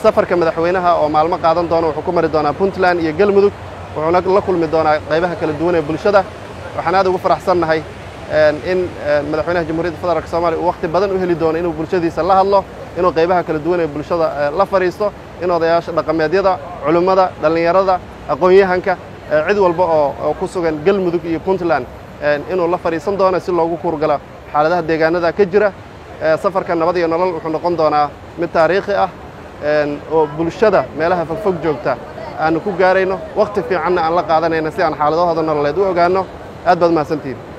safarka madaxweynaha oo maalmo qaadan doona wuxuu ku mari doonaa puntland iyo galmudug wuxuuna la kulmi doonaa qaybaha kala duwan ee bulshada waxaan aad ugu faraxsannahay in madaxweynaha jamhuuriyadda federaalk soomaliya uu wakhti badan u heli doono inuu bulshadiisa la hadlo inuu qaybaha kala duwan ee bulshada la fadhiisto in odayaasha dhaqameedyada culimmada dhallinyarada aqoon-yahanka cid walba oo ku sugan galmudug iyo puntland inuu la fadhiisan doono si loogu kuurgalo xaaladaha deegaanada ka jira safarka nabad iyo nolol wuxuu noqon doonaa mid taariikhi ah oo bulshada meelaha fogfog joogta aanu ku gaarayno wakhti fiicanna aan la qaadanayna si aan xaaladahooda nololeed u ogaanno aad baad mahadsantihin